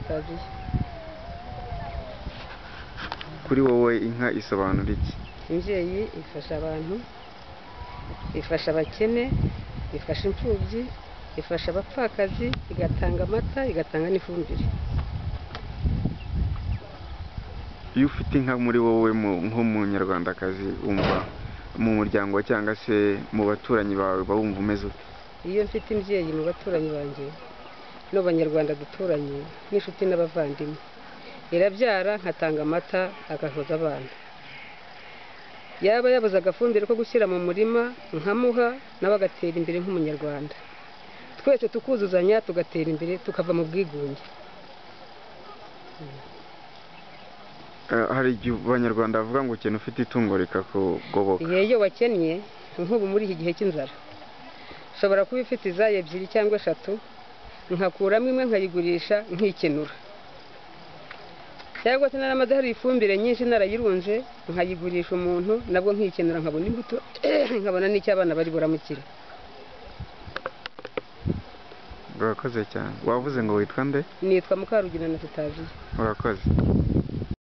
choices. kuri wowe inka isobanura iki imbyeyi ifasha abantu ifasha abakene ifasha imfubyi ifasha abapfakazi igatanga amata igatanga n'ifumbire iyo ufite inka muri wowe mu- nk'umunyarwandakazi wumva mu muryango wawe cyangwa se mu baturanyi bawe uba wumva umeze ute iyo mfite imbyeyi mu baturanyi banjye n'abanyarwanda duturanye n'inshuti n'abavandimwe irabyara nkatanga amata agahoza abana yaba yabuze agafumbire ko gushyira mu murima nkamuha nawe agatera imbere nk'umunyarwanda twese tukuzuzanya tugatera imbere tukava mu bwigunge Eh, hari igihe abanyarwanda bavuga ngo ukena ufite itungo rikakugoboka yeyo wakennye nk'ubu muri iki gihe cy'inzara ushobora kuba ifite izayo ebyiri cyangwa eshatu nkakuramo imwe nkayigurisha nkikenura cyangwa se naramadaho ifumbire nyinshi narayirunze nkayigurisha umuntu nabwo nkikenura nkabona imbuto nkabona n'icyo abana bari buramukire urakoze cyane wavuze ngo witwa nde nitwa mukarugina na tutaziye urakoze